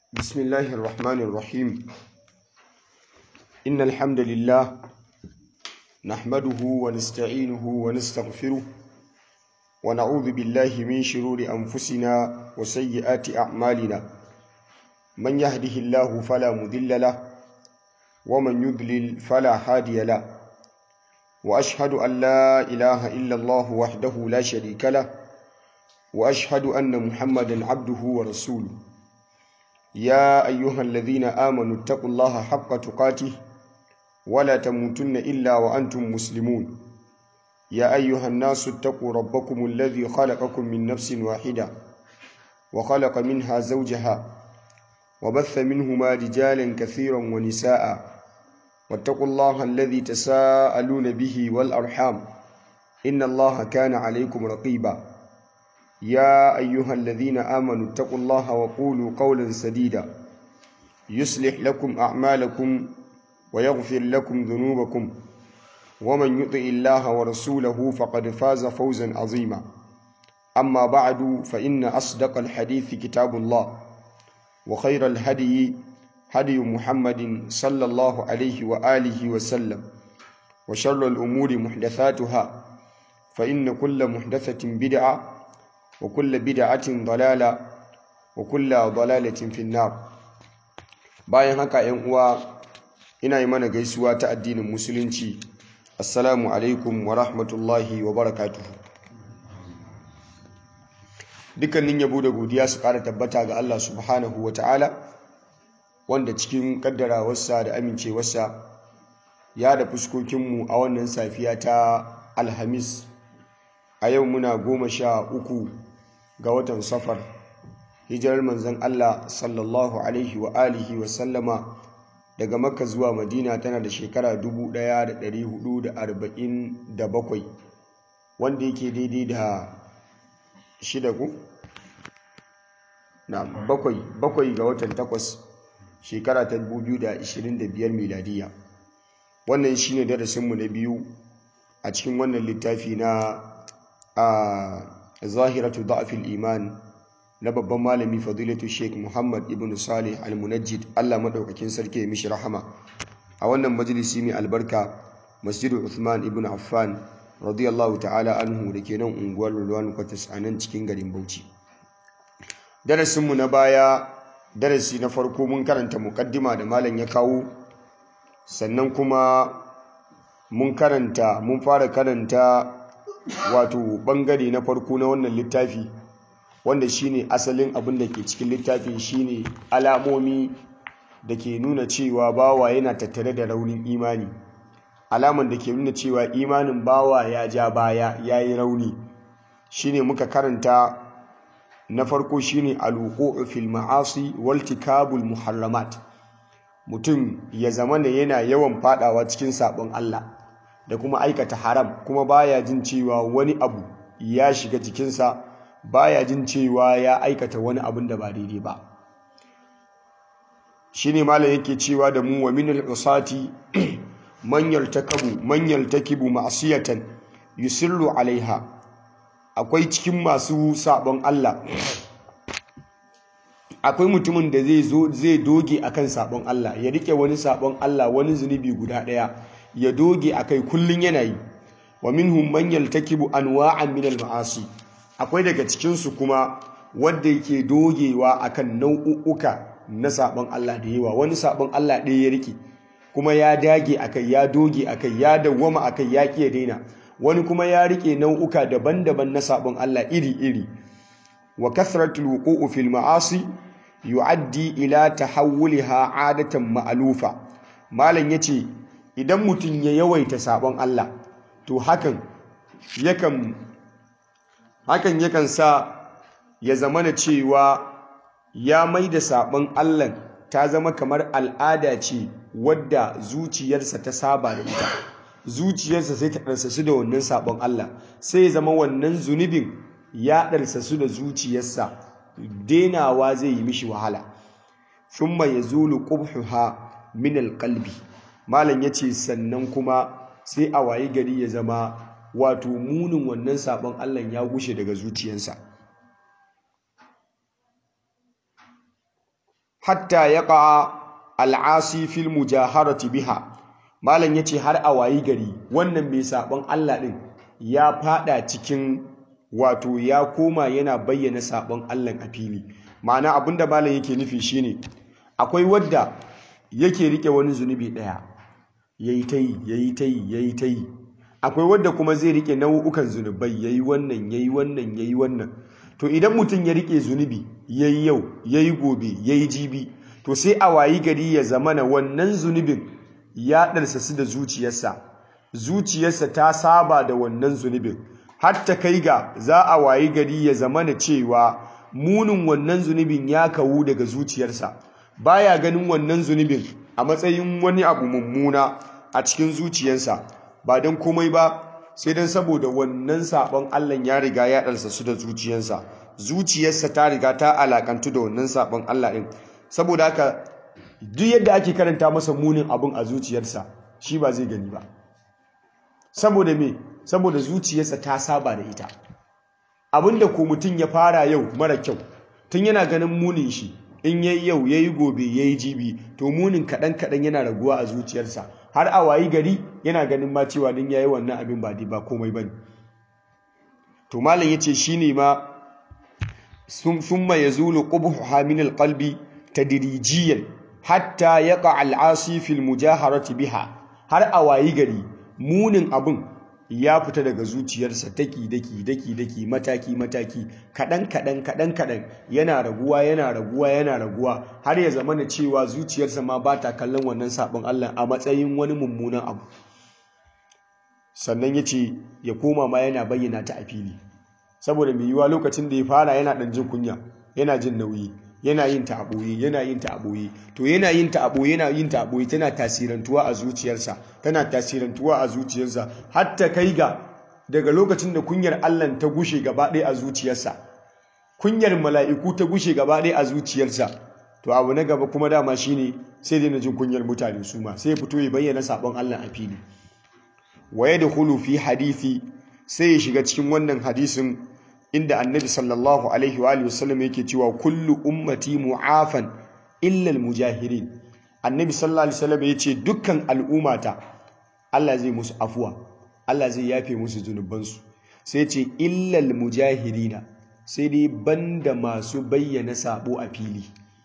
بسم الله الرحمن الرحيم إن الحمد لله نحمده ونستعينه ونستغفره ونعوذ بالله من شرور أنفسنا وسيئات أعمالنا من يهده الله فلا مذل له ومن يضلل فلا هادي له وأشهد أن لا إله إلا الله وحده لا شريك له وأشهد أن محمدا عبده ورسوله يا أيها الذين آمنوا اتقوا الله حق تقاته ولا تموتن إلا وأنتم مسلمون يا أيها الناس اتقوا ربكم الذي خلقكم من نفس واحدة وخلق منها زوجها وبث منهما رجالا كثيرا ونساء واتقوا الله الذي تساءلون به والأرحام إن الله كان عليكم رقيبا يا أيها الذين آمنوا اتقوا الله وقولوا قولا سديدا يصلح لكم أعمالكم ويغفر لكم ذنوبكم ومن يطع الله ورسوله فقد فاز فوزا عظيما أما بعد فإن أصدق الحديث كتاب الله وخير الهدي هدي محمد صلى الله عليه وآله وسلم وشر الأمور محدثاتها فإن كل محدثة بدعة وكل بدعة ضلالة وكل ضلالة في النار bayan haka ‘yan uwa ina yi mana gaisuwa ta addinin musulunci assalamu alaikum wa rahmatullahi wa barakatuhu dukkanin yabo da godiya su ƙara tabbata ga Allah subhanahu wa ta'ala wanda cikin ƙaddarawarsa da amincewarsa ya da fuskokinmu a wannan safiya ta alhamis a yau muna goma sha uku ga watan safar hijirar manzon Allah sallallahu alaihi wa alihi wa sallama daga makka zuwa madina tana da shekara 1447 wanda yake daidai da shida ku na bakwai bakwai ga watan takwas shekara ta 2025 miladiya wannan shine darasinmu na biyu a cikin wannan littafi na a zahiratu da'afil iman na babban malami fadilatu sheikh muhammad ibn salih al-munajjid allah maɗaukakin sarki ya mishi rahama a wannan majalisi mai albarka masjidu uthman ibn affan radiyallahu ta'ala anhu da ke nan unguwar lulwan kwatas a nan cikin garin bauchi darasinmu na baya darasi na farko mun karanta mukaddima da malam ya kawo sannan kuma mun karanta mun fara karanta wato bangare na farko na wannan littafi wanda shine asalin abin da ke cikin littafin shine alamomi da ke nuna cewa bawa yana tattare da raunin imani alaman da ke nuna cewa imanin bawa ya ja baya ya yi rauni shine muka karanta na farko shine alwuqu'u fil ma'asi wal tikabul muharramat mutum ya zama ne yana yawan fadawa cikin sabon Allah da kuma aikata haram kuma baya jin cewa wani abu ya shiga jikinsa baya jin cewa ya aikata wani abin da ba daidai ba shine malam yake cewa da mu wa min al-usati man yaltakabu man yaltakibu ma'siyatan yusirru alaiha akwai cikin masu sabon Allah akwai mutumin da zai zo zai doge akan sabon Allah ya rike wani sabon Allah wani zunubi guda daya ya doge akai kullun yana yi wa minhum man yaltakibu anwa'an min al-ma'asi akwai daga cikin su kuma wanda yake dogewa akan nau'uka na sabon Allah da yawa wani sabon Allah ɗaya ya rike kuma ya dage akai ya doge akai ya dawwama akai ya kiya daina wani kuma ya rike nau'uka daban-daban na sabon Allah iri-iri wa kasratul wuqu'u fil ma'asi yu'addi ila tahawwulha 'adatan ma'lufa malam yace idan mutum ya yawaita sabon Allah to hakan yakan hakan yakan sa ya zamana cewa ya maida sabon Allah ta zama kamar al'ada ce wadda zuciyarsa ta saba da ita zuciyarsa sai ta ɗarsasu da wannan sabon Allah sai ya zama wannan zunubin ya ɗarsasu da zuciyarsa denawa zai yi mishi wahala thumma yazulu qubhuha min alqalbi malam yace sannan kuma sai a wayi gari ya zama wato munin wannan sabon Allah ya gushe daga zuciyarsa hatta yaqa al'asi fil mujaharati biha malam yace har a wayi gari wannan mai sabon Allah din ya fada cikin wato ya koma yana bayyana sabon Allah a fili ma'ana abinda malam yake nufi shine akwai wadda yake rike wani zunubi daya yayi tayi yayi tayi yayi tayi akwai wadda kuma zai rike nau'ukan zunubai yayi wannan yayi wannan yayi wannan to idan mutum ya rike zunubi yayi yau yayi gobe yayi jibi to sai a wayi gari ya zamana wannan zunubin ya ɗarsa su da zuciyarsa zuciyarsa ta saba da wannan zunubin har ta kai ga za a wayi gari ya zamana cewa munin wannan zunubin ya kawu daga zuciyarsa baya ganin wannan zunubin a matsayin wani abu mummuna a cikin zuciyarsa ba don komai ba sai don saboda wannan sabon Allah ya riga ya ɗarsa su da zuciyarsa zuciyarsa ta riga ta alakantu da wannan sabon Allah ɗin saboda haka duk yadda ake karanta masa munin abin a zuciyarsa shi ba zai gani ba saboda me saboda zuciyarsa ta saba da ita abinda ko mutum ya fara yau mara kyau tun yana ganin munin shi in yayi yau yayi gobe yayi jibi to munin kaɗan kaɗan yana raguwa a zuciyarsa har a wayi gari yana ganin ma cewa din yayi wannan abin ba ba komai bane to malam yace shine ma summa yazulu qubhuha min alqalbi tadrijiyan hatta yaqa al'asi fil mujaharati biha har a wayi gari munin abin ya fita daga zuciyarsa daki daki daki daki mataki mataki kadan kadan kadan kadan yana raguwa yana raguwa yana raguwa har ya zama cewa zuciyarsa ma ba ta kallon wannan sabon Allah a matsayin wani mummunan abu sannan yace ya koma ma yana bayyana ta a fili saboda mai yiwa lokacin da ya fara yana dan jin kunya yana jin nauyi yana yin ta aboye yana yin ta aboye to yana yin ta aboye yana yin ta aboye tana tasirantuwa a zuciyarsa tana tasirantuwa a zuciyarsa har ta kai ga daga lokacin da kunyar Allah ta gushe gaba ɗaya a zuciyarsa kunyar mala'iku ta gushe gaba ɗaya a zuciyarsa to abu na gaba kuma dama shine sai dai na jin kunyar mutane su ma sai ya fito ya bayyana sabon Allah a fili wa yadkhulu fi hadisi sai ya shiga cikin wannan hadisin inda annabi sallallahu alaihi wa alihi wasallam yake cewa kullu ummati mu'afan illa almujahirin annabi sallallahu alaihi wasallam yace dukkan al'ummata Allah zai musu afuwa Allah zai yafe musu zunubansu sai yace illa almujahirina sai dai banda masu bayyana sabo a fili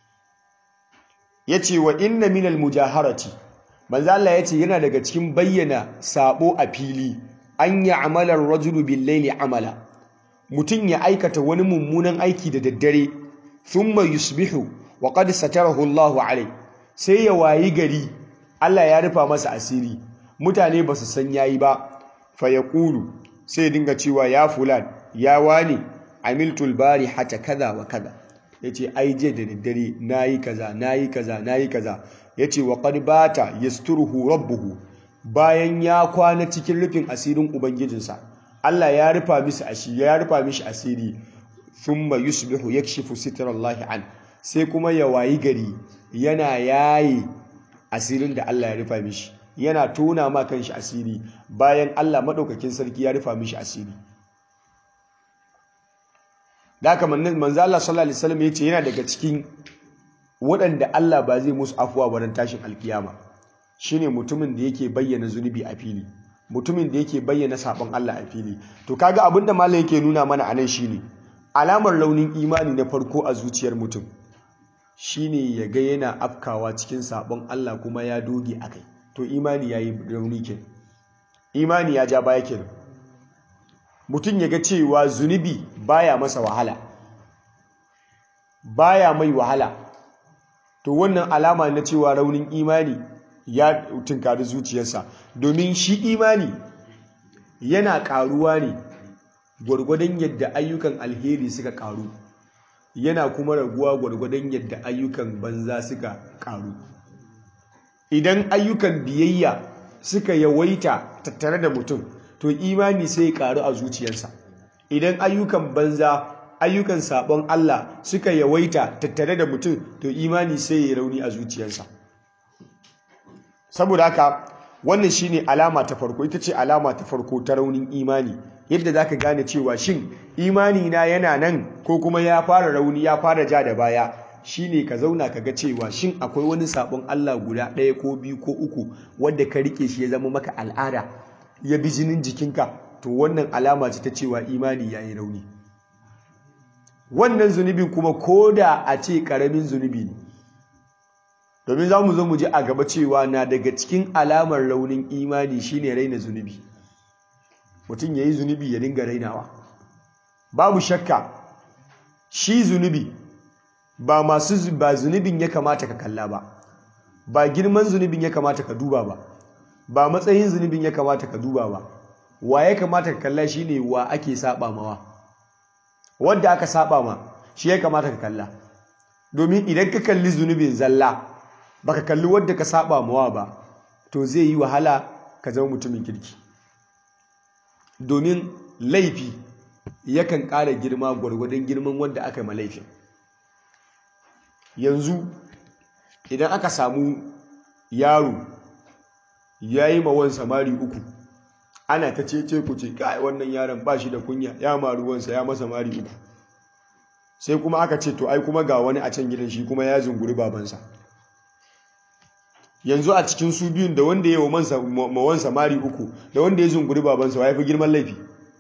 yace wa inna minal mujaharati manzo Allah yace yana daga cikin bayyana sabo a fili an ya'mala ar-rajulu bil-layli amala mutum ya aikata wani mummunan aiki da daddare thumma yusbihu wa qad satarahu Allahu alai sai ya wayi gari Allah ya rufa masa asiri mutane ba su san yayi ba fa yaqulu sai dinga cewa ya fulan ya wani amiltul bari hata kaza wa kaza yace ai je da daddare nayi kaza nayi kaza nayi kaza yace wa qad bata yasturuhu rabbuhu bayan ya kwana cikin rufin asirin ubangijinsa Allah ya rufa mishi asiri ya rufa mishi asiri thumma yusbihu yakshifu sitrallahi an sai kuma ya wayi gari yana yayi asirin da Allah ya rufa mishi yana tona ma kanshi asiri bayan Allah madaukakin sarki ya rufa mishi asiri da haka manzo Allah sallallahu alaihi wasallam yace yana daga cikin waɗanda Allah ba zai musu afuwa baran tashin alkiyama shine mutumin da yake bayyana zunubi a fili mutumin da yake bayyana sabon Allah a fili to kaga abinda malam yake nuna mana anan shine alamar launin imani na farko a zuciyar mutum shine ya ga yana afkawa cikin sabon Allah kuma ya doge akai to imani yayi rauni ke imani ya ja baya kenan mutum ya ga cewa zunubi baya masa wahala baya mai wahala to wannan alama na cewa raunin imani ya tunkari zuciyarsa domin shi imani yana karuwa ne gwargwadon yadda ayyukan alheri suka karu yana kuma raguwa gwargwadon yadda ayyukan banza suka karu idan ayyukan biyayya suka yawaita tattare da mutum to imani sai ya karu a zuciyarsa idan ayyukan banza ayyukan sabon Allah suka yawaita tattare da mutum to imani sai ya rauni a zuciyarsa saboda haka wannan shine alama ta farko ita ce alama ta farko ta raunin imani yadda zaka gane cewa shin imani na yana nan ko kuma ya fara rauni ya fara ja da baya shine ka zauna ka ga cewa shin akwai wani sabon Allah guda ɗaya ko biyu ko uku wadda ka rike shi ya zama maka al'ada ya bi jinin jikinka to wannan alama ce ta cewa imani ya yi rauni wannan zunubin kuma ko da a ce ƙaramin zunubi ne domin za mu zo mu ji a gaba cewa na daga cikin alamar raunin imani shine raina zunubi mutum ya yi zunubi ya dinga rainawa babu shakka shi zunubi ba masu ba zunubin ya kamata ka kalla ba ba girman zunubin ya kamata ka duba ba ba matsayin zunubin ya kamata ka duba ba wa ya kamata ka kalla shine wa ake saba mawa wanda aka saba ma shi ya kamata ka kalla domin idan ka kalli zunubin zalla baka kalli wadda ka saba mawa ba to zai yi wahala ka zama mutumin kirki domin laifi yakan ƙara girma gwargwadon girman wanda aka ma laifin yanzu idan aka samu yaro ya yi ma wansa mari uku ana ta cece ku ce kai wannan yaron ba shi da kunya ya maru wansa ya masa mari uku sai kuma aka ce to ai kuma ga wani a can gidan shi kuma ya zunguri babansa yanzu a cikin su biyun da wanda ya yi wa wansa mari uku da wanda ya zunguri babansa wa ya fi girman laifi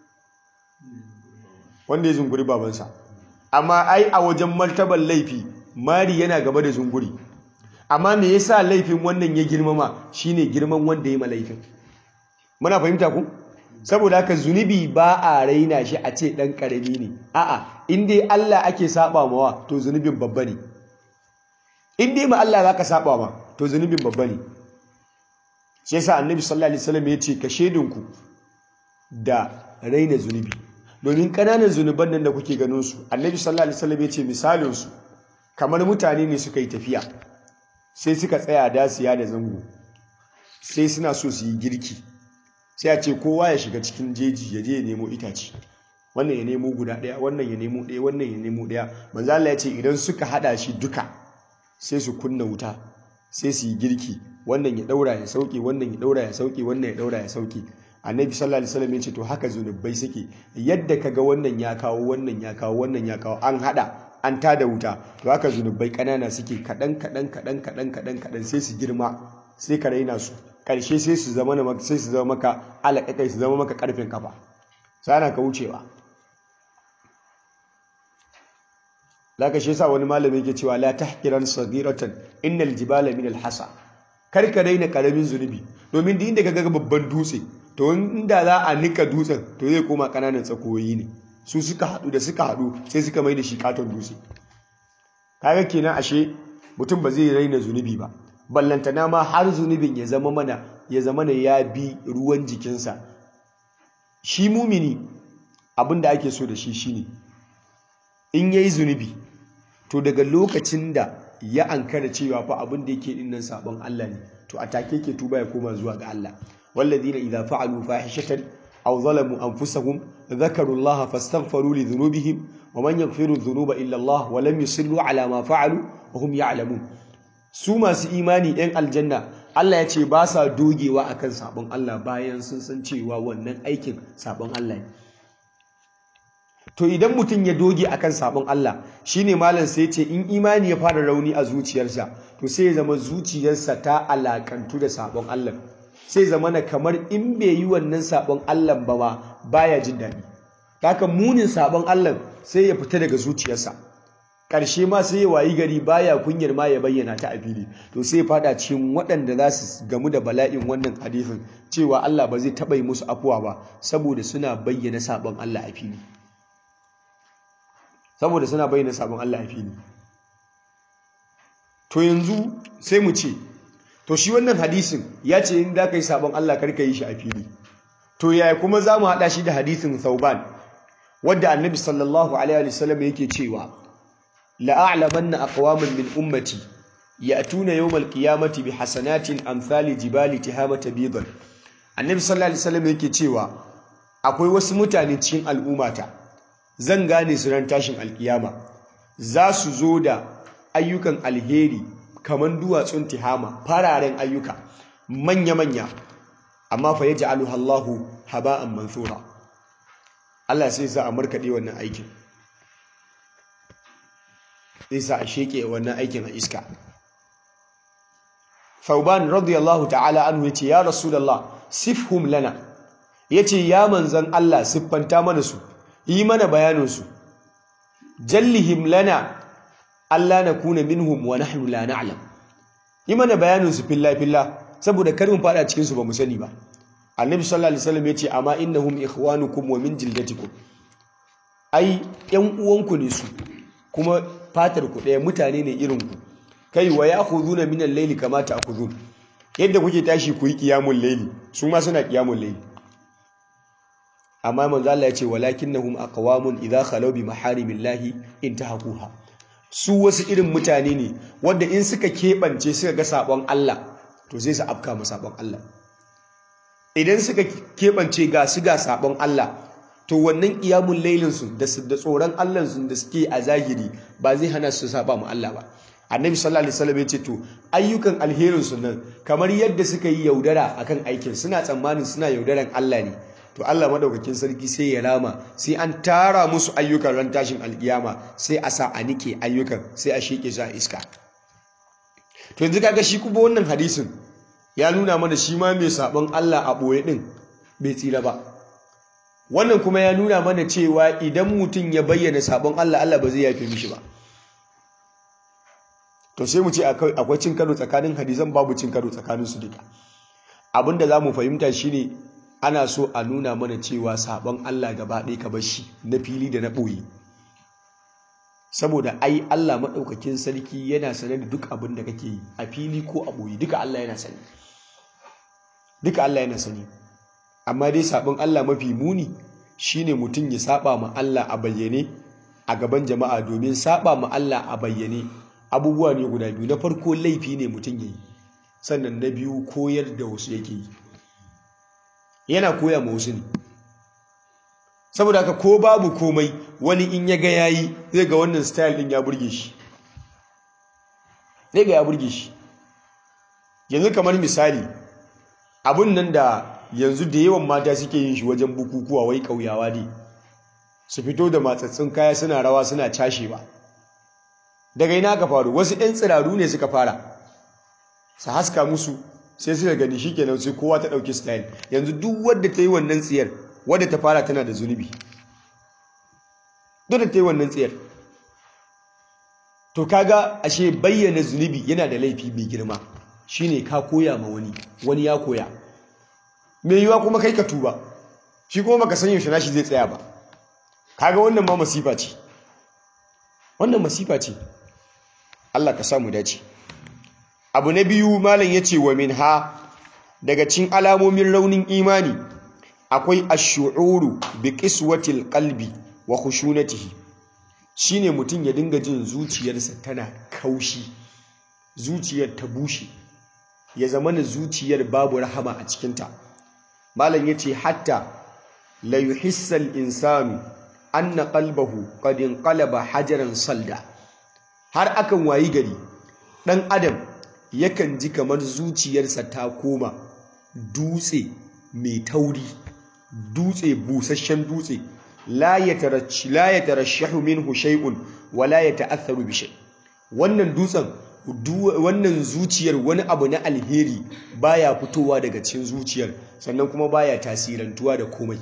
wanda ya zunguri babansa amma ai a wajen martabar laifi mari yana gaba da zunguri amma me yasa laifin wannan ya girmama shine girman wanda ya ma laifin muna fahimta ku saboda haka zunubi ba a raina shi a ce dan karami ne a'a in dai Allah ake saba mawa to zunubin babba ne in dai ma Allah zaka saba ma to zunubin babba ne shi yasa annabi sallallahu alaihi wasallam ya ce ka shedinku da raina zunubi domin ƙananan zunuban nan da kuke ganin su annabi sallallahu alaihi wasallam ya ce misalin su kamar mutane ne suka yi tafiya sai suka tsaya dasiya da zango sai suna so su yi girki sai a ce kowa ya shiga cikin jeji ya je ya nemo itace wannan ya nemo guda ɗaya wannan ya nemo ɗaya wannan ya nemo ɗaya manzo Allah ya ce idan suka hada shi duka sai su kunna wuta sai su yi girki wannan ya daura ya sauke wannan ya daura ya sauke wannan ya daura ya sauke annabi sallallahu alaihi wasallam ya ce to haka zunubai suke yadda kaga wannan ya kawo wannan ya kawo wannan ya kawo an hada an tada wuta to haka zunubai kanana suke kadan kadan kadan kadan kadan kadan sai su girma sai ka raina su karshe sai su zama na sai su zama maka alaƙaƙai su zama maka karfin kafa sana ka wucewa zaka shi yasa wani malami yake cewa la tahqiran saghiratan innal jibala min alhasa kar ka raina karamin zunubi domin duk inda kaga babban dutse to inda za a nika dutsen to zai koma kananan tsakoyi ne su suka hadu da suka hadu sai suka mai da shi katon dutse kaga kenan ashe mutum ba zai raina zunubi ba ballantana ma har zunubin ya zama mana ya zama na ya bi ruwan jikinsa shi mumini abin da ake so da shi shine in yayi zunubi to daga lokacin da ya ankara cewa fa abin da yake dinnan sabon Allah ne to a take yake tuba ya koma zuwa ga Allah walladina idza fa'alu fahishatan aw zalamu anfusahum dhakaru Allah fastaghfiru li dhunubihim wa man yaghfiru dhunuba illa Allah wa lam yusirru ala ma fa'alu wa hum ya'lamun su masu imani ɗan aljanna Allah ya ce ba sa dogewa akan sabon Allah bayan sun san cewa wannan aikin sabon Allah ne to idan mutum ya doge akan sabon Allah shine malam sai ce in imani ya fara rauni a zuciyarsa to sai ya zama zuciyarsa ta alakantu da sabon Allah sai zama na kamar in bai yi wannan sabon Allah ba ma baya jin daɗi haka munin sabon Allah sai ya fita daga zuciyarsa ƙarshe ma sai ya wayi gari baya kunyar ma ya bayyana ta a fili to sai ya fada cikin waɗanda za su gamu da bala'in wannan hadisin cewa Allah ba zai taɓa yi musu afuwa ba saboda suna bayyana sabon Allah a fili saboda suna bayyana sabon Allah a fili to yanzu sai mu ce to shi wannan hadisin ya ce in da ka yi sabon Allah karka yi shi a fili to yaya kuma za mu haɗa shi da hadisin Thauban wadda annabi sallallahu alaihi wasallam yake cewa la'a'lamanna aqwaman min ummati ya'tuna yawmal qiyamati bi hasanatin amsali jibali tihamata bidan annabi sallallahu alaihi wasallam yake cewa akwai wasu mutane cikin al'ummata zan gane su ran tashin alkiyama za su zo da ayyukan alheri kaman duwatsun tihama fararen ayyuka manya-manya amma fa yaj'aluha Allahu haba'an mansura Allah sai sa a markade wannan aikin zai sa a sheke wannan aikin a iska Fauban radiyallahu ta'ala anhu yace ya Rasulullah sifhum lana yace ya manzon Allah siffanta mana su yi mana bayanin su jallihim lana Allah nakuna minhum wa nahnu la na'lam yi mana bayanin su filla filla saboda kar mu fada cikin su ba mu sani ba Annabi sallallahu alaihi wasallam yace amma innahum ikhwanukum wa min jildatikum ai yan uwanku ne su kuma fatar ku ɗaya mutane ne irin ku kai wa ya'khuduna min al-layli kama ta'khudun yadda kuke tashi ku yi qiyamul layli su ma suna qiyamul layli amma manzo Allah ya ce walakinnahum aqwamun idha khalaw bi maharimillahi intahaquha su wasu irin mutane ne wanda in suka keɓance suka ga sabon Allah to sai su afka ma sabon Allah idan suka keɓance ga su ga sabon Allah to wannan qiyamul laylin su da tsoron Allah su da suke a zahiri ba zai hana su saba mu Allah ba annabi sallallahu alaihi wasallam ya ce to ayyukan alherin su nan kamar yadda suka yi yaudara akan aikin suna tsammanin suna yaudaran Allah ne to Allah madaukakin sarki sai ya rama sai an tara musu ayyukan ran tashin alkiyama sai a sa a nike ayyukan sai a sheke su a iska to yanzu kaga shi kuma wannan hadisin ya nuna mana shi ma mai sabon Allah a boye din bai tsira ba wannan kuma ya nuna mana cewa idan mutum ya bayyana sabon Allah Allah ba zai yafe mishi ba to sai mu ce akwai cin karo tsakanin hadisan babu cin karo tsakanin su duka abinda za mu fahimta shine ana so a nuna mana cewa sabon Allah gaba ɗaya ka bar shi na fili da na ɓoye saboda ai Allah maɗaukakin sarki yana sane da duk abin da kake yi a fili ko a ɓoye duka Allah yana sani duka Allah yana sani amma dai sabon Allah mafi muni shine mutum ya saba ma Allah a bayyane a gaban jama'a domin saba ma Allah a bayyane abubuwa ne guda biyu na farko laifi ne mutum ya yi sannan na biyu koyar da wasu yake yi yana koya ma wasu ne saboda haka ko babu komai wani in ya ga yayi zai ga wannan style din ya burge shi zai ga ya burge shi yanzu kamar misali abun nan da yanzu da yawan mata suke yin shi wajen bukukuwa wai kauyawa ne su fito da matsatsin kaya suna rawa suna cashewa daga ina ka faru wasu 'yan tsiraru ne suka fara su haska musu sai suka gani shikenan sai kowa ta ɗauki style yanzu duk wadda ta yi wannan tsiyar wadda ta fara tana da zunubi duk da ta yi wannan tsiyar to kaga ashe bayyana zunubi yana da laifi mai girma shine ka koya ma wani wani ya koya mai yiwa kuma kai ka tuba shi kuma baka san yaushe nashi zai tsaya ba kaga wannan ma masifa ce wannan masifa ce Allah ka samu dace abu na biyu malam yace wa minha daga cikin alamomin raunin imani akwai ash-shu'uru bi qiswatil qalbi wa khushunatihi shine mutum ya dinga jin zuciyarsa tana kaushi zuciyar ta bushe ya zamana zuciyar babu rahama a cikinta malam yace hatta la yuhissal insanu anna qalbahu qad inqalaba hajaran salda har akan wayi gari dan adam yakan ji kamar zuciyarsa ta koma dutse mai tauri dutse busasshen dutse la yatarashshi la yatarashshahu minhu shay'un wa la yata'atharu bi shay wannan dutsen wannan zuciyar wani abu na alheri baya fitowa daga cikin zuciyar sannan kuma baya tasirantuwa da komai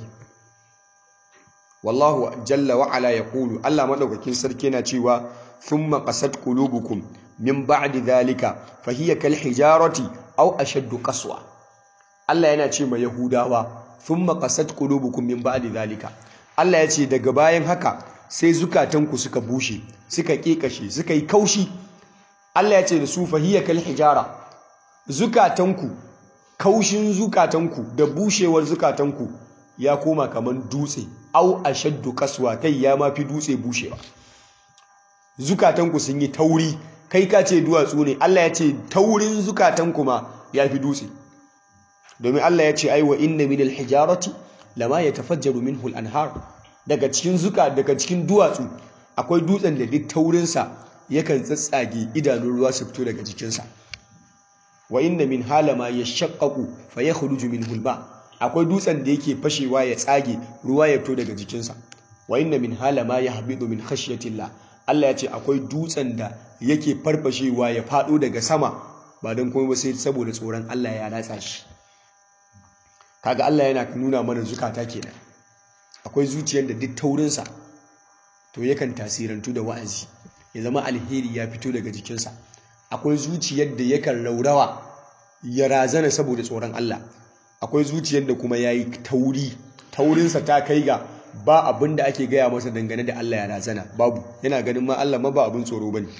wallahu jalla wa ala yaqulu Allah madaukakin sarki yana cewa thumma qasat qulubukum min ba'di dhalika fa hiya kal hijarati aw ashaddu qaswa Allah yana ce ma yahudawa thumma qasat qulubukum min ba'di dhalika Allah ya ce daga bayan haka sai zukatanku suka bushe suka kekashe suka yi kaushi Allah ya ce da su fa hiya kal hijara zukatanku kaushin zukatanku da bushewar zukatanku ya koma kaman dutse au ashaddu kaswa kai ya mafi dutse bushewa zukatanku sun yi tauri kai ka ce duwatsu ne Allah ya ce taurin zukatanku ma ya fi dutse domin Allah ya ce ai wa inna min alhijarati lama yatafajjaru minhu al-anhar daga cikin zuka daga cikin duwatsu akwai dutsen da duk taurinsa yakan tsatsage idanun ruwa su fito daga jikinsa wa inna min halama yashaqqaqu fa yakhruju minhu al-ma' akwai dutsen da yake fashewa ya tsage ruwa ya fito daga jikinsa wa inna min hala ma yahbidu min khashyatillah Allah ya ce akwai dutsen da yake farfashewa ya faɗo daga sama ba don kuma sai saboda tsoron Allah ya ratsa shi kaga Allah yana nuna mana zukata kenan akwai zuciyar da duk taurinsa to yakan tasirantu da wa'azi ya zama alheri ya fito daga jikinsa akwai zuciyar da yakan raurawa ya razana saboda tsoron Allah akwai zuciyar da kuma yayi tauri taurinsa ta kai ga ba abin da ake gaya masa dangane da Allah ya razana babu yana ganin ma Allah ma ba abin tsoro bane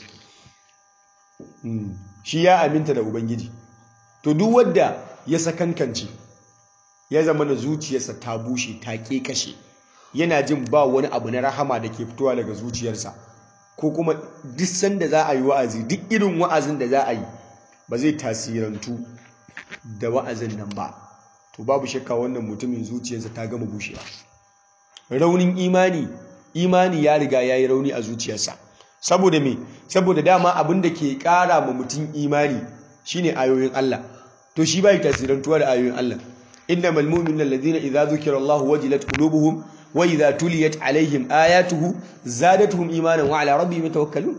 shi ya aminta da ubangiji to duk wanda ya sakankance ya zama na zuciyarsa ta bushe ta kashe yana jin ba wani abu na rahama da ke fitowa daga zuciyarsa ko kuma duk sanda za a yi wa'azi duk irin wa'azin da za a yi ba zai tasirantu da wa'azin nan ba to babu shakka wannan mutumin zuciyarsa ta gama bushewa raunin imani imani ya riga ya yi rauni a zuciyarsa saboda me saboda dama abin da ke ƙara ma mutum imani shine ayoyin Allah to shi bai tasirantuwa da ayoyin Allah innamal mu'minuna alladhina idza dhukira Allahu wajilat qulubuhum wa idza tuliyat alaihim ayatuhu zadatuhum imanan wa ala rabbihim yatawakkalun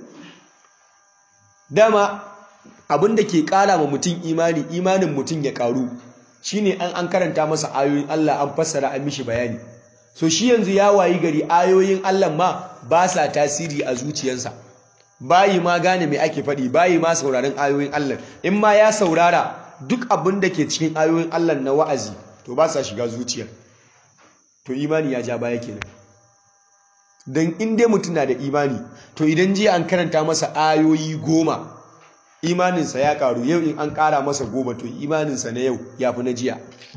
dama abin da ke ƙara ma mutum imani imanin mutum ya ƙaru shine an an karanta masa ayoyin Allah an fassara an mishi bayani so shi yanzu ya wayi gari ayoyin Allah ma ba sa tasiri a zuciyarsa bayi ma gane me ake faɗi bayi ma sauraron ayoyin Allah in ma ya saurara duk abin da ke cikin ayoyin Allah na wa'azi to ba sa shiga zuciyar to imani ya ja baya kenan dan in dai mutum na da imani to idan jiya an karanta masa ayoyi goma imaninsa ya karu yau in an kara masa goma to imaninsa na yau ya fi na jiya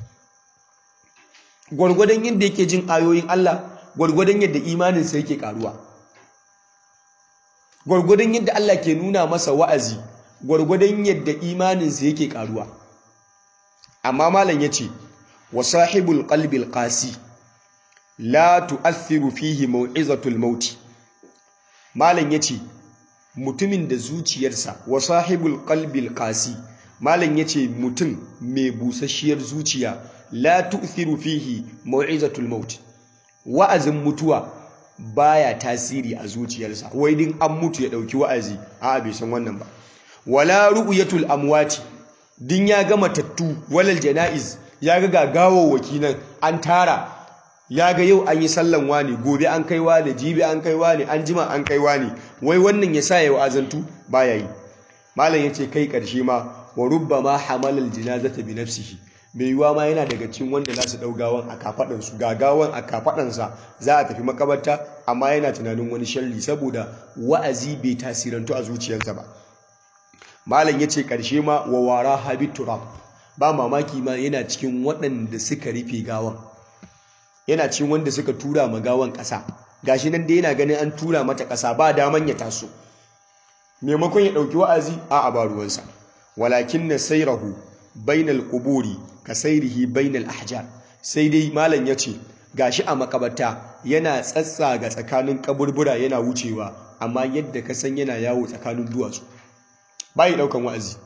gwargwadon yadda yake jin ayoyin Allah gwargwadon yadda imaninsa yake karuwa gwargwadon yadda Allah ke nuna masa wa'azi gwargwadon yadda imaninsa yake karuwa amma malam yace wa sahibul qalbil qasi la tu'athiru fihi mau'izatul maut malam yace mutumin da zuciyarsa wa sahibul qalbil qasi malam yace mutum mai busasshiyar zuciya la tu'thiru fihi mau'izatul maut wa'azin mutuwa baya tasiri a zuciyarsa wai din an mutu ya dauki wa'azi a bai san wannan ba wala ru'yatul amwati din ya ga matattu walal janaiz ya ga gagawawaki nan an tara ya ga yau an yi sallan wani gobe an kai wani jibi an kai wani an jima an kai wani wai wannan ya sa ya wa'azantu baya yi malam yace kai karshe ma wa rubbama hamalal jinazata bi nafsihi mai yiwuwa ma yana daga cikin wanda za su ɗau gawan a kafaɗansu ga gawan a kafaɗansa za a tafi makabarta amma yana tunanin wani sharri saboda wa'azi bai tasirantu a zuciyarsa ba malam ya ce ƙarshe ma wa wara habit turab ba mamaki ma yana cikin waɗanda suka rufe gawan yana cikin wanda suka tura ma gawan ƙasa gashi nan da yana ganin an tura mata ƙasa ba daman ya taso maimakon ya ɗauki wa'azi a ba ruwansa walakin na sairahu bainal quburi ka sairihi bainal ahjar sai dai malam yace gashi a makabarta yana tsatsa ga tsakanin kaburbura yana wucewa amma yadda ka san yana yawo tsakanin duwatsu bai daukan wa'azi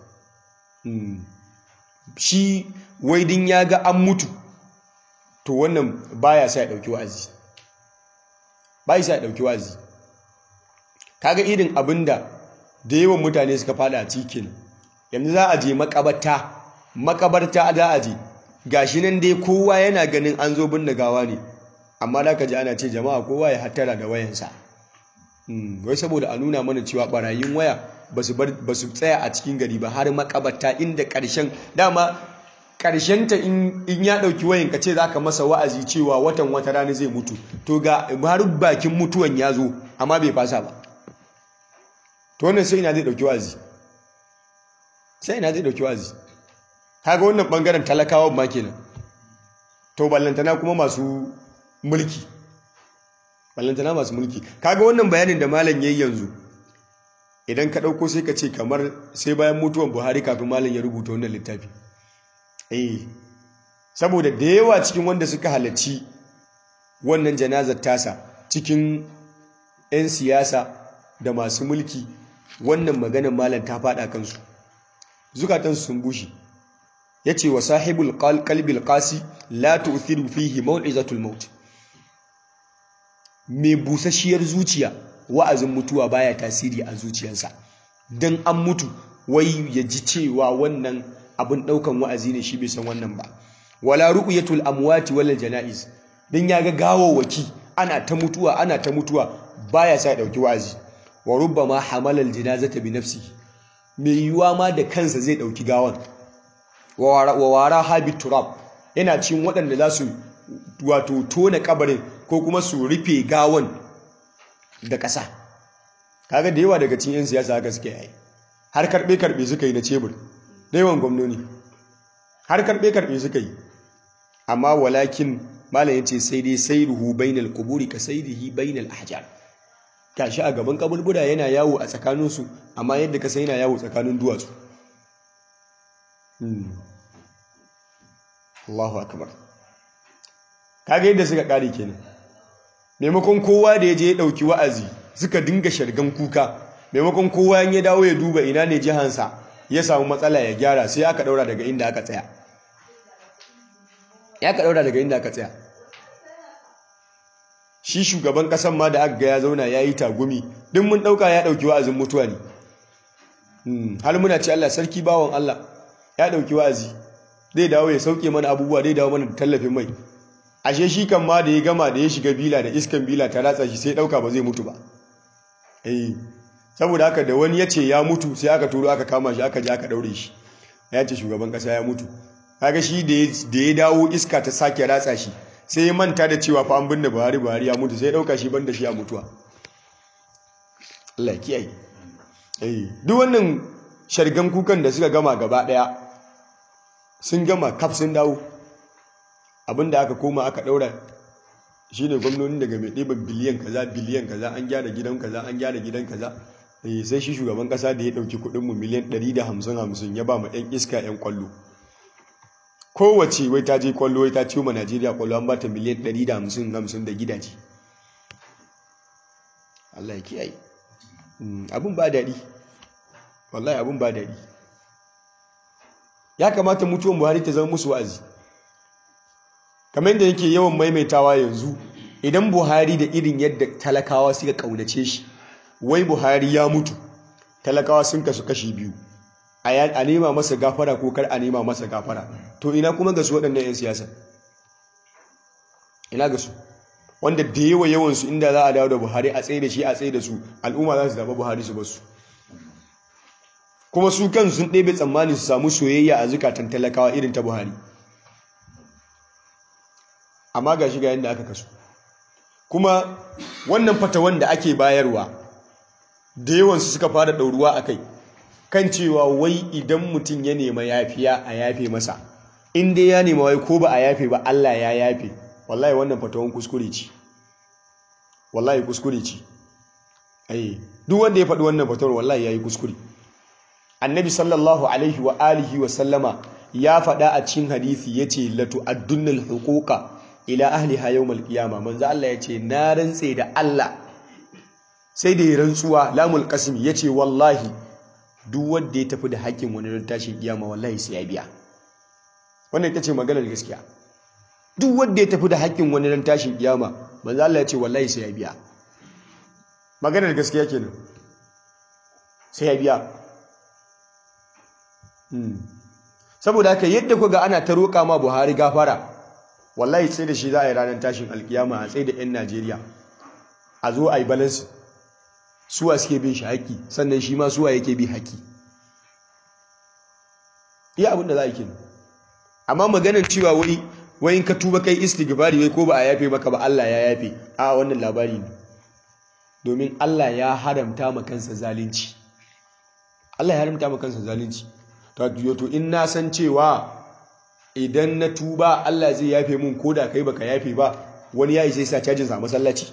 shi wai din ya ga an mutu to wannan baya sa ya dauki wa'azi bai sa ya dauki wa'azi kaga irin abinda da yawan mutane suka fada a cikin yanzu za a je makabarta makabarta za a je gashi nan dai kowa yana ganin an zo binne gawa ne amma da ka ji ana ce jama'a kowa ya hattara da wayansa wai saboda a nuna mana cewa barayin waya ba su tsaya a cikin gari ba har makabarta inda ƙarshen dama ƙarshenta in ya ɗauki wayan ka ce za ka masa wa'azi cewa watan wata rana zai mutu to ga har bakin mutuwan ya zo amma bai fasa ba to wannan sai ina zai ɗauki wa'azi sai ina zai ɗauki wa'azi kaga wannan bangaren talakawan ma kenan to ballantana kuma masu mulki ballantana masu mulki kaga wannan bayanin da malam yayi yanzu idan ka dauko sai ka ce kamar sai bayan mutuwan Buhari kafin malam ya rubuta wannan littafi eh saboda da yawa cikin wanda suka halarci wannan janazar tasa cikin 'yan siyasa da masu mulki wannan maganar malam ta faɗa kansu zukatansu sun bushe ya ce wa sahibul kalbil qasi la tu'thiru fihi maw'izatul maut mai busasshiyar zuciya wa'azin mutuwa baya tasiri a zuciyarsa dan an mutu wai ya ji cewa wannan abin daukan wa'azi ne shi bai san wannan ba wala ru'yatul amwati wal janaiz dan ya ga gawawaki ana ta mutuwa ana ta mutuwa baya sa dauki wa'azi wa rubbama hamala al janazata bi nafsihi mai yiwuwa ma da kansa zai dauki gawan wa wara habit turab yana cikin waɗanda za su wato tona kabarin ko kuma su rufe gawan da ƙasa kaga da yawa daga cikin 'yan siyasa haka suke yi har karɓe-karɓe suka yi na cebur da yawan gwamnoni har karɓe-karɓe suka yi amma walakin malam ya ce sai dai sai ruhu bainal kuburi ka sai rihi bainal ahjar gashi a gaban kaburbura yana yawo a tsakaninsu amma yadda ka sai yana yawo tsakanin duwatsu Allahu akbar kaga yadda suka kare kenan maimakon kowa da ya je ya dauki wa'azi suka dinga shargan kuka maimakon kowa ya dawo ya duba ina ne jihansa ya samu matsala ya gyara sai aka daura daga inda aka tsaya ya ka daura daga inda aka tsaya shi shugaban kasan ma da aka ga ya zauna ya yi tagumi duk mun dauka ya dauki wa'azin mutuwa ne har muna ce Allah sarki bawon Allah ya dauki wa'azi zai dawo ya sauke mana abubuwa zai dawo mana da tallafin mai ashe shi kan ma da ya gama da ya shiga bila da iskan bila ta ratsa shi sai dauka ba zai mutu ba eh saboda haka da wani ya ce ya mutu sai aka turo aka kama shi aka je aka daure shi ya ce shugaban kasa ya mutu kaga shi da ya dawo iska ta sake ratsa shi sai ya manta da cewa fa an binne Buhari Buhari ya mutu sai ya dauka shi banda shi a mutuwa Allah ya kiyaye eh duk wannan shargan kukan da suka gama gaba daya sun gama kaf sun dawo abinda aka koma aka daura shine gwamnoni daga mai ɗiban biliyan kaza biliyan kaza an gyara gidan kaza an gyara gidan kaza eh sai shi shugaban kasa da ya dauki kudin mu miliyan 150 50 ya ba mu ɗan iska yan kwallo kowace wai ta je kwallo wai ta ciwo ma Najeriya kwallo an bata miliyan 150 50 da gidaje Allah ya kiyaye abun ba daɗi wallahi abun ba daɗi ya kamata mutuwan Buhari ta zama musu wa'azi kamar yadda yake yawan maimaitawa yanzu idan Buhari da irin yadda talakawa suka kaunace shi wai Buhari ya mutu talakawa sun kasu kashi biyu a nema masa gafara ko kar a nema masa gafara to ina kuma ga su waɗannan 'yan siyasa ina ga su wanda da yawa yawansu inda za a dawo da buhari a tsaye da shi a tsaye da su al'umma za su zaɓa buhari su basu kuma su kan sun ɗebe tsammani su samu soyayya a zukatan talakawa irin ta buhari amma ga shi ga yadda aka kasu kuma wannan fatawan da ake bayarwa da yawansu suka fara ɗauruwa a kai kan cewa wai idan mutum ya nema yafiya a yafe masa in dai ya nema wai ko ba a yafe ba Allah ya yafe wallahi wannan fatawan kuskure ce wallahi kuskure ce ai duk wanda ya faɗi wannan fatawar wallahi yayi kuskure annabi sallallahu alaihi wa alihi wa sallama ya faɗa a cikin hadisi yace la tu'addunnal huquqa ila ahliha yawmal qiyama manzo Allah yace na rantse da Allah sai da ya rantsuwa lamul qasim yace wallahi duk wanda ya tafi da haƙƙin wani don tashin kiyama wallahi sai ya biya wannan ita ce maganar gaskiya duk wanda ya tafi da haƙƙin wani don tashin kiyama manzo Allah ya ce wallahi sai ya biya maganar gaskiya kenan sai ya biya saboda haka yadda ku ga ana ta roƙa ma Buhari gafara wallahi sai da shi za a yi ranar tashin alkiyama a tsaye da 'yan Najeriya a zo a yi balansi suwa suke bin shi haƙƙi sannan shi ma suwa yake bi haƙƙi iya abin da za a yi kenan amma maganar cewa wai wai in ka tuba kai istighfari wai ko ba a yafe maka ba Allah ya yafe a wannan labari ne domin Allah ya haramta ma kansa zalunci Allah ya haramta ma kansa zalunci to to in na san cewa idan na tuba Allah zai yafe mun ko da kai baka yafe ba wani yayi sai sa cajin sa masallaci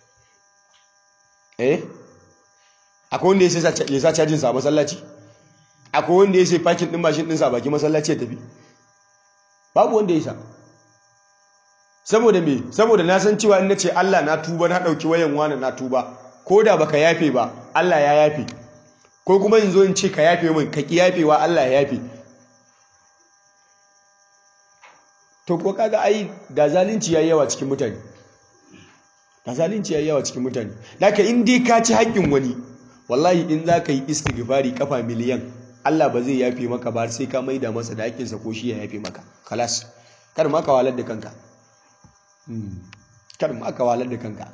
eh akwai wanda ya sa cajin sa masallaci akwai wanda ya sai fakin din mashin din sa baki masallaci ya tafi babu wanda ya sa saboda me saboda na san cewa in nace Allah na tuba na dauki wayan wani na tuba ko da baka yafe ba Allah ya yafe ko kuma in zo in ce ka yafe min ka ki yafewa Allah ya yafe to ko kaga ai da zalunci yayi yawa cikin mutane da zalunci yayi yawa cikin mutane laka in dai ka ci haƙƙin wani wallahi in za ka yi istighfari kafa miliyan Allah ba zai yafe maka ba sai ka maida masa da haƙƙinsa ko shi ya yafe maka kalas kar ma ka walar da kanka kar ma ka walar da kanka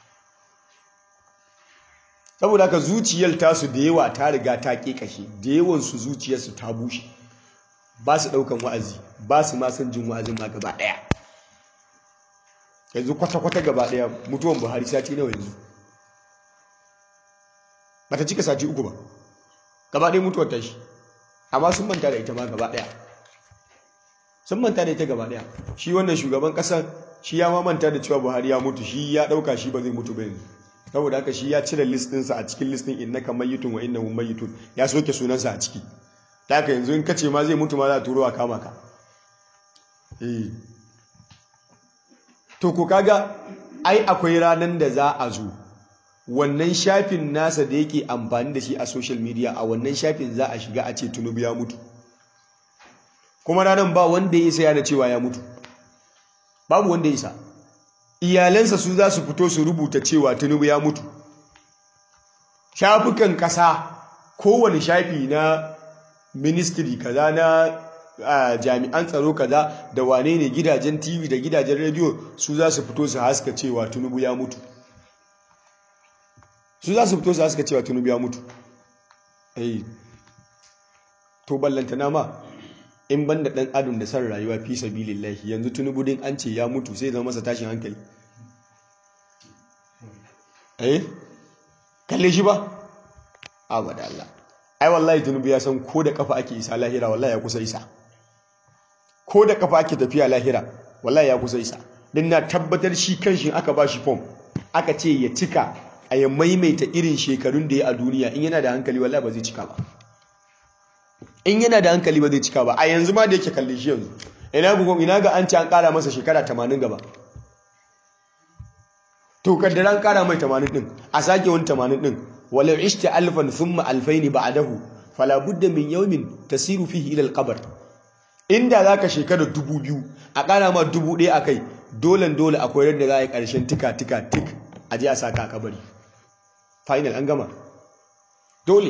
saboda haka zuciyar tasu da yawa ta riga ta kashe da yawan su zuciyarsu ta bushe ba su ɗaukan wa'azi ba su ma son jin wa'azin ma gaba ɗaya yanzu kwata-kwata gaba ɗaya mutuwan buhari sati nawa yanzu ba ta cika sati uku ba gaba ɗaya mutuwar tashi amma sun manta da ita ma gaba ɗaya sun manta da ita gaba ɗaya shi wannan shugaban ƙasar shi ya ma manta da cewa buhari ya mutu shi ya ɗauka shi ba zai mutu ba yanzu saboda haka shi ya cire listinsa a cikin listin innaka mayyitun wa innahum mayyitun ya soke sunansa a ciki ta haka yanzu in kace ma zai mutu ma za a turo a kama ka eh to ko kaga ai akwai ranar da za a zo wannan shafin nasa da yake amfani da shi a social media a wannan shafin za a shiga a ce tunubu ya mutu kuma ranar ba wanda ya isa yana cewa ya mutu babu wanda ya isa iyalansa su za su fito su rubuta cewa tunubu ya mutu shafukan ƙasa kowane shafi na ministry kaza na jami'an tsaro kaza da wane ne gidajen tv da gidajen rediyo su za su fito su haska cewa tunubu ya mutu su za su fito su haska cewa tunubu ya mutu eh to ballantana ma in banda dan adam da san rayuwa fi sabilillahi yanzu tunubu din an ce ya mutu sai zama masa tashin hankali eh kalle shi ba abada Allah ai wallahi tunubu ya san ko da kafa ake isa lahira wallahi ya kusa isa ko da kafa ake tafiya lahira wallahi ya kusa isa din na tabbatar shi kanshi aka ba shi form aka ce ya cika a ya maimaita irin shekarun da ya a duniya in yana da hankali wallahi ba zai cika ba in yana da hankali ba zai cika ba a yanzu ma da yake kalle shi yanzu ina bugun ina ga an ci an kara masa shekara 80 gaba to kaddara an kara mai 80 din a sake wani 80 din walau ishta alfan thumma alfaini ba'dahu fala budda min yawmin tasiru fihi ila alqabr inda zaka shekara dubu biyu a kara ma dubu ɗaya akai dole dole akwai yadda za a yi ƙarshen tika tika tik a je a saka a kabari final an gama dole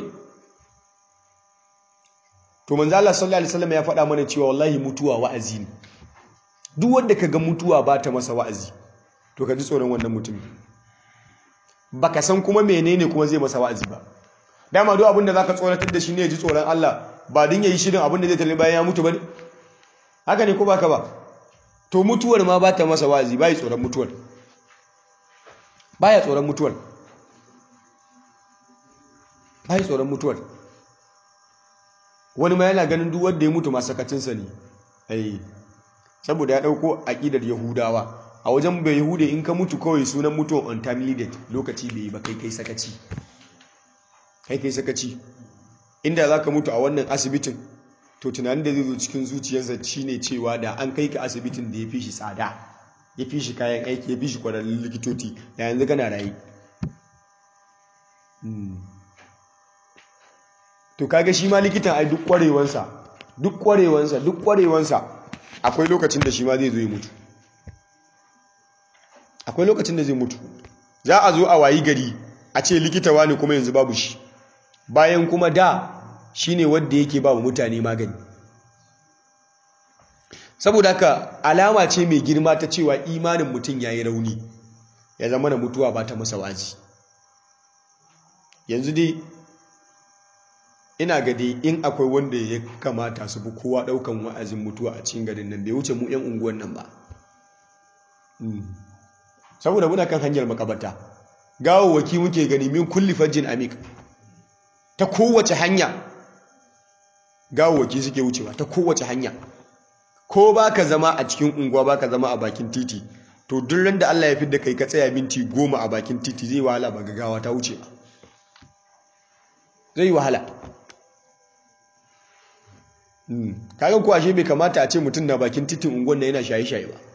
to manzo Allah sallallahu alaihi wasallam ya faɗa mana cewa wallahi mutuwa wa'azi ne duk wanda kaga mutuwa ba ta masa wa'azi to ka ji tsoron wannan mutum baka san kuma menene kuma zai masa wa'azi ba dama duk abinda zaka tsoratar da shi ne ya ji tsoron Allah ba din yayi shirin abinda zai tare bayan ya mutu bane haka ne ko baka ba to mutuwar ma ba ta masa wa'azi bai tsoron mutuwar baya tsoron mutuwar bai tsoron mutuwar wani ma yana ganin duk wanda ya mutu masakacinsa ne ai saboda ya dauko aqidar yahudawa a wajen bai yahude in ka mutu kawai sunan mutuwan untimely death lokaci bai ba kai kai sakaci kai kai sakaci inda zaka mutu a wannan asibitin to tunanin da zai zo cikin zuciyarsa shine cewa da an kai ka asibitin da ya fi shi tsada ya fi shi kayan aiki ya fi shi kwararrun likitoci da yanzu kana rayu to kaga shi ma likitan ai duk kwarewansa duk kwarewansa duk kwarewansa akwai lokacin da shi ma zai zo ya mutu akwai lokacin da zai mutu za a zo a wayi gari a ce likita wani kuma yanzu babu shi bayan kuma da shine wanda yake ba mutane magani saboda haka alama ce mai girma ta cewa imanin mutum yayi rauni ya zama na mutuwa ba ta masa wazi yanzu dai ina ga dai in akwai wanda ya kamata su bi kowa daukan wa'azin mutuwa a cikin garin nan bai wuce mu yan unguwan nan ba saboda muna kan hanyar makabarta gawawaki muke gani min kulli fajjin amik ta kowace hanya gawawaki suke wucewa ta kowace hanya ko baka zama a cikin unguwa baka zama a bakin titi to duk ran da Allah ya fidda kai ka tsaya minti goma a bakin titi zai wahala ba gawa ta wuce ba zai wahala kaga ko ashe bai kamata a ce mutum na bakin titin unguwan da yana shaye-shaye ba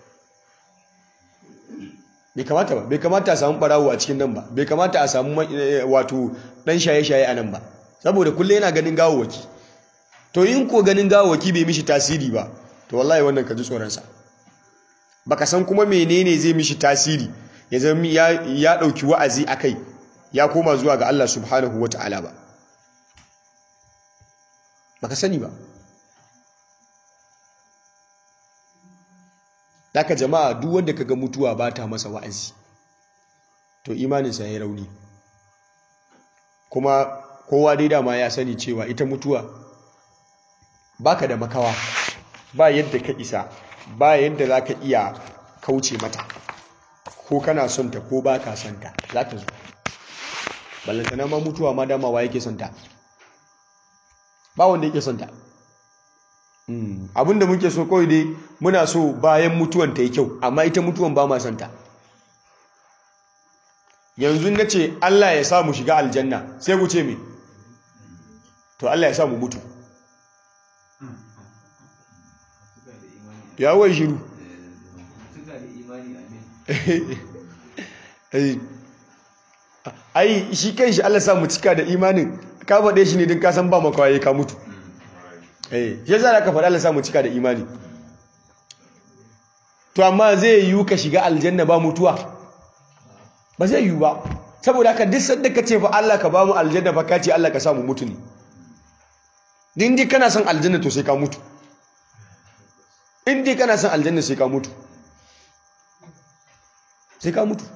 bai kamata ba bai kamata a samu barawo a cikin nan ba bai kamata a samu wato dan shaye-shaye a nan ba saboda kullum yana ganin gawawaki to in ko ganin gawawaki bai mishi tasiri ba to wallahi wannan ka ji tsoronsa baka san kuma menene zai mishi tasiri ya zama ya ɗauki wa'azi a kai ya koma zuwa ga Allah subhanahu wa ta'ala ba baka sani ba Daka jama'a duk wanda kaga mutuwa ba ta masa wa'azi to imaninsa ya rauni kuma kowa dai dama ya sani cewa ita mutuwa baka da makawa ba yadda ka isa ba yadda za ka iya kauce mata ko kana son ta ko ba ka son ta za ta zo ballantana ma mutuwa ma damawa yake son ta ba wanda yake son ta abinda muke so kawai dai muna so bayan mutuwan ta yi kyau amma ita mutuwan ba ma son ta yanzu na ce Allah ya sa mu shiga aljanna sai ku ce me to Allah ya sa mu mutu ya wai shiru ai shi kan shi Allah sa mu cika da imanin ka faɗe shi ne din ka san ba makawaye ka mutu eh shi yasa ka faɗa Allah sa mu cika da imani to amma zai yiwu ka shiga aljanna ba mutuwa ba zai yiwu ba saboda haka duk sanda ka ce fa Allah ka ba mu aljanna fa ka ce Allah ka sa mu mutu ne din dai kana son aljanna to sai ka mutu in dai kana son aljanna sai ka mutu sai ka mutu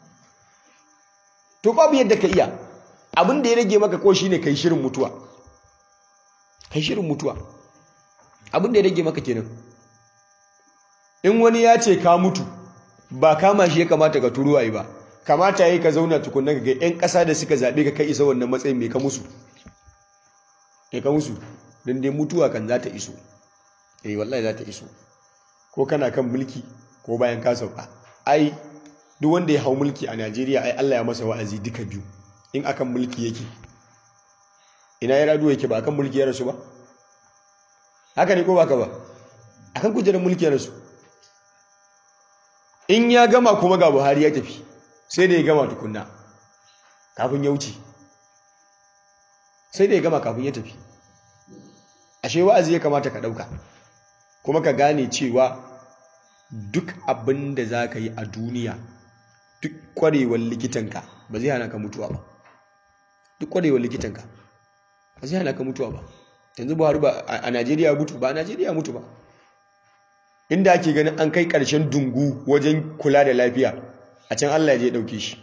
to babu yadda ka iya abin da ya rage maka ko shine kai shirin mutuwa kai shirin mutuwa abin da ya rage maka kenan in wani ya ce ka mutu ba kama shi ya kamata ka turo ayi ba kamata yayi ka zauna tukunna ga yan ƙasa da suka zabe ka kai isa wannan matsayin mai ka musu me ka musu dan dai mutuwa kan za ta iso eh wallahi za ta iso ko kana kan mulki ko bayan ka sauka ai duk wanda ya hau mulki a Najeriya ai Allah ya masa wa'azi duka biyu in akan mulki yake ina ya radu yake ba akan mulki ya rasu ba haka ne ko baka ba akan kujerar mulki ya rasu in ya gama kuma ga Buhari ya tafi sai da ya gama tukunna kafin ya wuce sai da ya gama kafin ya tafi ashe wa'azi ya kamata ka dauka kuma ka gane cewa duk abin da za ka yi a duniya duk kwarewar likitanka ba zai hana ka mutuwa ba duk kwarewar likitanka ba zai hana ka mutuwa ba yanzu buhari ba a najeriya mutu ba a najeriya mutu ba inda ake ganin an kai ƙarshen dungu wajen kula da lafiya a can allah ya ɗauke shi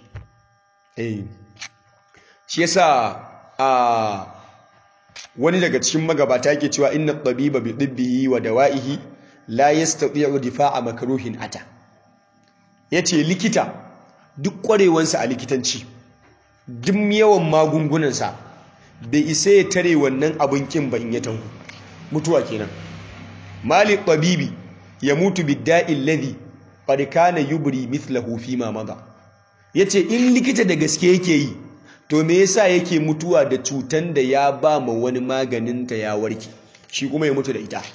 shi yasa a wani daga cikin magabata yake cewa inna tabiba bi dibbihi wa dawa'ihi la yastati'u difa'a makruhin ata yace likita duk kwarewansa a likitanci duk yawan magungunansa bai isa ya tare wannan abin kin ba in ya taho mutuwa kenan mali tabibi ya mutu bidda'i alladhi qad kana yubri mithlahu fi ma mada yace in likita da gaske yake yi to me yasa yake mutuwa da cutan da ya ba ma wani maganin ta ya warke shi kuma ya mutu da ita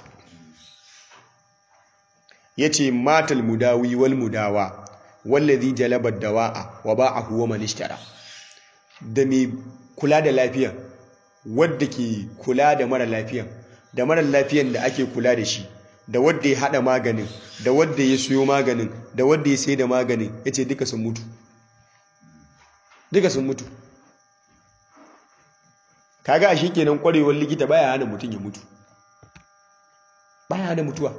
yace matal mudawi wal mudawa wallazi jalaba dawa'a wa ba'ahu wa man ishtara da mai kula da lafiya wadda ke kula da mara lafiyan da mara lafiyan da ake kula da shi da wadda ya hada maganin da wadda ya siyo maganin da wadda ya sai da maganin yace duka sun mutu duka sun mutu kaga a kenan kwarewar likita baya hana mutum ya mutu baya hana mutuwa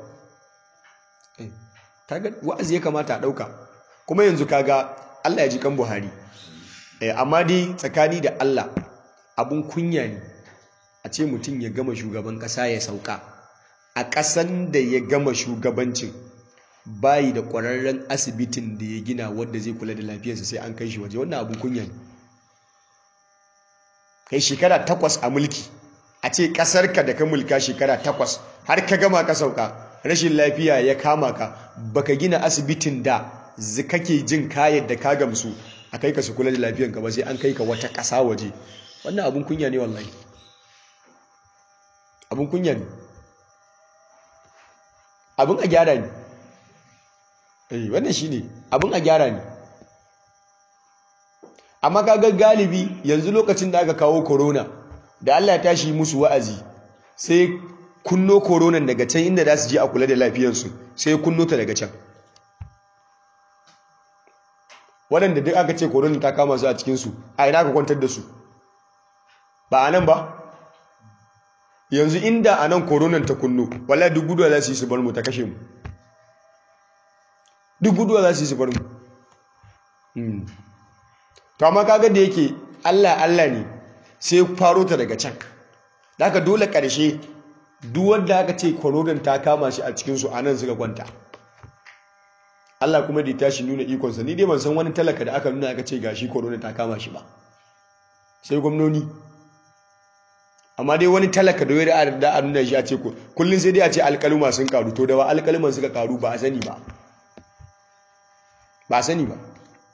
kaga wa'azi ya kamata a dauka kuma yanzu kaga Allah ya ji kan Buhari amma dai tsakani da Allah abun kunya ne a ce mutum ya gama shugaban kasa ya sauka a ƙasan da ya gama shugabancin bayi da ƙwararren asibitin da ya gina wadda zai kula da lafiyarsa sai an kai shi waje wannan abun kunya ne kai shekara takwas a mulki a ce ƙasarka da ka mulka shekara takwas har ka gama ka sauka rashin lafiya ya kama ka baka gina asibitin da kake jin kayan da ka gamsu a kai ka su kula da lafiyanka ba sai an kai ka wata ƙasa waje wannan abun kunya ne wallahi abun kunya ne abun a gyara ne eh wannan shine abun a gyara ne amma kaga galibi yanzu lokacin da aka kawo corona da Allah ya tashi musu wa'azi sai kunno koronan daga can inda za su je a kula da lafiyarsu sai kunno ta daga can waɗanda duk aka ce korona ta kama su a cikinsu a ina ka kwantar da su ba a nan ba yanzu inda a nan koronan ta kunno wala duk guduwa za su yi su bar mu ta kashe mu duk guduwa za su yi su bar mu to amma kaga da yake Allah Allah ne sai faro ta daga can da aka dole ƙarshe duk wanda aka ce koronan ta kama shi a cikinsu a nan suka kwanta Allah kuma da ya tashi nuna ikonsa ni dai ban san wani talaka da aka nuna aka ce gashi korona ta kama shi ba sai gwamnoni amma dai wani talaka da wani da a nuna shi a ce kullum sai dai a ce alƙaluma sun karu to da ba alƙaluman suka karu ba a sani ba ba a sani ba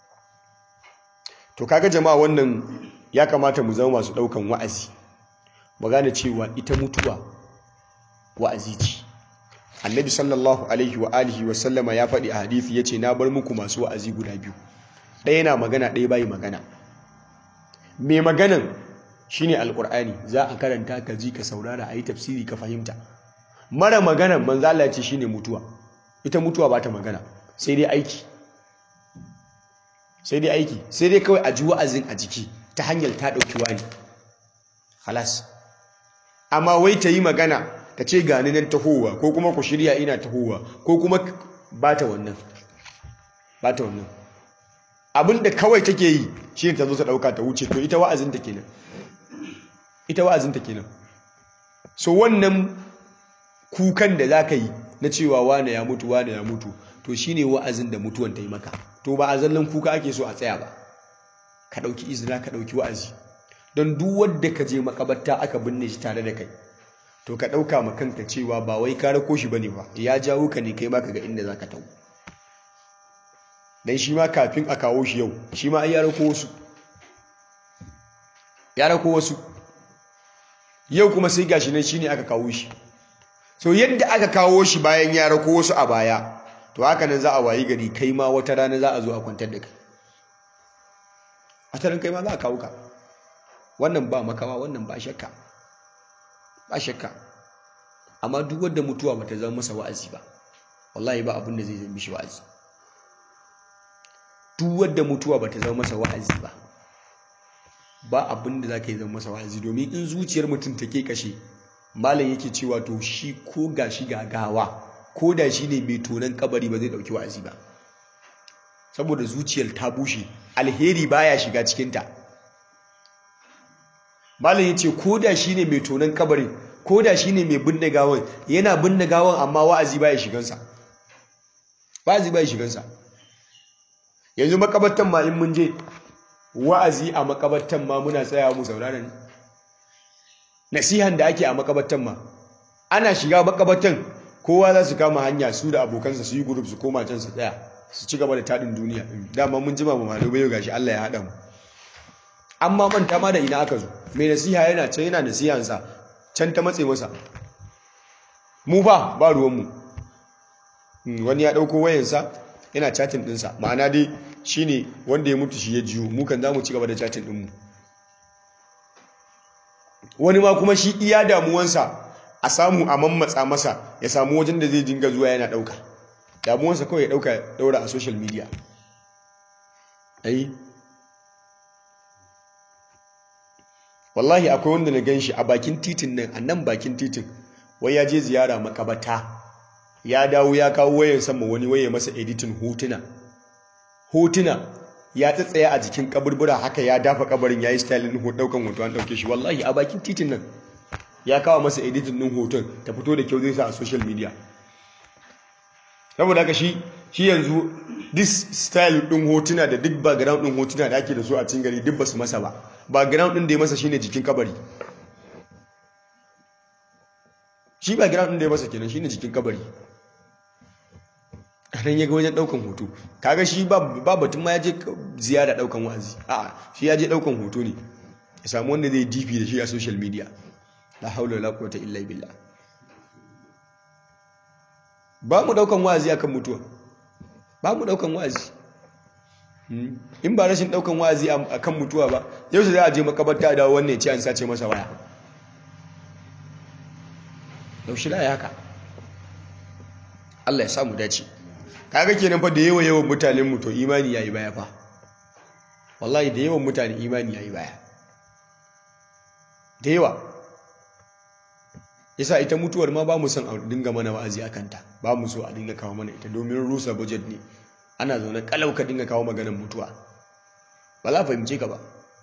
to kaga jama'a wannan ya kamata mu zama masu ɗaukan wa'azi mu gane cewa ita mutuwa wa'azi ce annabi sallallahu alaihi wa alihi wa sallama ya faɗi a hadithi ya ce na bar muku masu wa'azi guda biyu ɗaya na magana ɗaya bayi magana mai maganan shine alƙur'ani za a karanta ka ji ka saurara a yi tafsiri ka fahimta mara maganan manzo Allah ya ce shine mutuwa ita mutuwa ba ta magana sai dai aiki sai dai aiki sai dai kawai a ji wa'azin a jiki ta hanyar ta ɗauki wani halas amma wai ta yi magana ta ce gani nan tahowa ko kuma ku shirya ina tahowa ko kuma ba ta wannan ba ta wannan abinda kawai take yi shi ne ta zo ta ɗauka ta wuce to ita wa'azinta kenan ita wa'azinta kenan so wannan kukan da za ka yi na cewa wane ya mutu wane ya mutu to shi ne wa'azin da mutuwan ta yi maka to ba a zallan kuka ake so a tsaya ba ka ɗauki izina ka ɗauki wa'azi don duk wadda ka je makabarta aka binne shi tare da kai to ka ɗauka ma kanka cewa ba wai ka rako shi bane ba ya jawo ka ne kai ma ka ga inda za ka tau dan shi ma kafin a kawo shi yau shi ma ya rako wasu ya rako wasu yau kuma sai gashi nan shine aka kawo shi so yadda aka kawo shi bayan ya rako wasu a baya to haka nan za a wayi gari kai ma wata rana za a zo a kwantar da kai a tarin kai ma za a kawo ka wannan ba makawa wannan ba shakka ba shakka amma duk wanda mutuwa bata zama masa wa'azi ba wallahi ba abin da zai zama mishi wa'azi duk wanda mutuwa bata zama masa wa'azi ba ba abin da zaka yi zama masa wa'azi domin in zuciyar mutum take kashe malam yake cewa to shi ko gashi gagawa ko da shi ne mai tonan kabari ba zai dauki wa'azi ba saboda zuciyar ta bushe alheri baya shiga cikinta malam ya ce ko da shi ne mai tonon kabarin ko da shi ne mai binne gawan yana binne gawan amma wa'azi baya shigansa wa'azi baya shigansa yanzu makabartan ma in mun je wa'azi a makabartan ma muna tsayawa mu saurara ne nasihan da ake a makabartan ma ana shiga makabartan kowa za su kama hanya su da abokansa su yi group su koma can su tsaya su ci gaba da taɗin duniya dama mun jima mu malo bayo gashi Allah ya haɗa mu amma manta ma da ina aka zo mai nasiha yana can yana nasihansa can ta matse masa mu ba ba ruwanmu wani ya ɗauko wayansa yana chatin ɗinsa ma'ana dai shine wanda ya mutu shi ya jiyo mu kan za mu ci gaba da chatin ɗinmu wani ma kuma shi iya damuwansa a samu a mammatsa masa ya samu wajen da zai dinga zuwa yana ɗauka damuwansa kawai ya ɗauka ɗaura a social media ai wallahi akwai wanda na ganshi a bakin titin nan a nan bakin titin wai ya je ziyara makabata ya dawo ya kawo wayan sama wani waye masa editin hotuna hotuna ya tsatsaya a jikin kaburbura haka ya dafa kabarin ya yi stylin daukan hoto an dauke shi wallahi a bakin titin nan ya kawo masa editin din hoton ta fito da kyau zai sa a social media saboda haka shi shi yanzu this style din hotuna da duk background din hotuna da ake da su a cikin gari duk basu masa ba background din da ya masa shine jikin kabari shi background din da ya masa kenan shine jikin kabari nan ya ga wajen daukan hoto kaga shi ba batun ma ya je ziyara daukan wa'azi a'a shi ya je daukan hoto ne ya samu wanda zai dp da shi a social media la haula wala quwwata illa billah ba mu daukan wa'azi akan mutuwa ba mu daukan wa'azi in ba rashin daukan wa'azi akan mutuwa ba yau sai za a je makabarta da wannan ya ce an sace masa waya yaushe da ya haka Allah ya samu dace kaga kenan fa da yawa yawan mutanen mu to imani yayi baya fa wallahi da yawan mutane imani yayi baya da yawa yasa ita mutuwar ma ba mu son a dinga mana wa'azi akan ta ba mu so a dinga kawo mana ita domin rusa budget ne ana zaune kalau ka dinga kawo maganar mutuwa ba za fahimce ka ba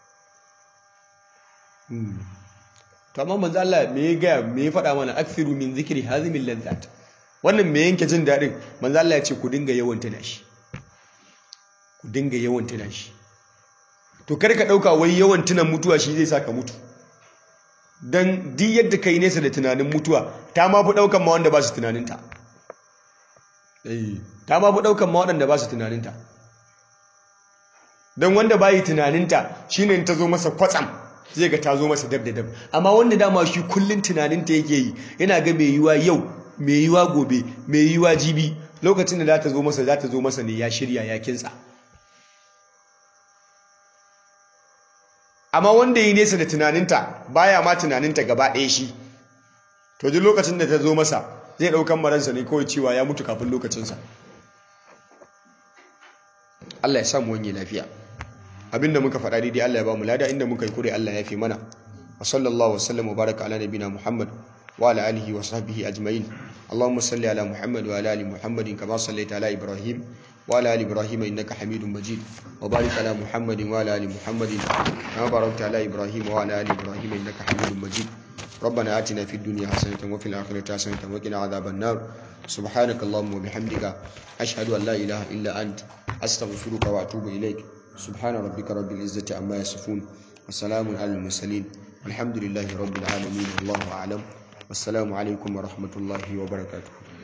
to amma manzo Allah me ya ga me ya faɗa mana akthiru min zikri hazimil ladzat wannan me yanke jin daɗin manzo Allah ya ce ku dinga yawan tuna shi ku dinga yawan tuna shi to kar ka ɗauka wai yawan tuna mutuwa shi zai sa ka mutu dan duk yadda kai nesa da tunanin mutuwa ta ma fi ɗaukan ma wanda ba su tunaninta ta ma fi ɗaukan ma waɗanda ba su tunaninta don wanda bayi tunaninta shine ta zo masa kwatsam zai ga ta zo masa dab da dab amma wanda dama shi kullun tunaninta yake yi yana ga mai yiwa yau mai yiwa gobe mai yiwa jibi lokacin da za ta zo masa za ta zo masa ne ya shirya ya kinsa amma wanda yi nesa da tunaninta baya ma tunaninta gaba ɗaya shi to duk lokacin da ta zo masa zai ɗaukan maransa ne kawai cewa ya mutu kafin lokacinsa Allah ya samu wani lafiya abinda muka faɗa daidai Allah ya ba mu lada inda muka yi kure Allah ya fi mana wa sallallahu wa sallam wa baraka ala nabina Muhammad wa ala alihi wa sahbihi ajma'in Allahumma salli ala Muhammad wa ala ali Muhammadin kama sallaita ala Ibrahim wa ala ali Ibrahim innaka Hamidum Majid wa barik ala Muhammadin wa ala ali Muhammadin kama barakta ala Ibrahim wa ala ali Ibrahim innaka Hamidum Majid ربنا آتنا في الدنيا حسنة وفي الآخرة حسنة وقنا عذاب النار سبحانك اللهم وبحمدك أشهد أن لا إله إلا أنت أستغفرك وأتوب إليك سبحان ربك رب العزة عما يصفون وسلام على المرسلين الحمد لله رب العالمين الله أعلم والسلام عليكم ورحمة الله وبركاته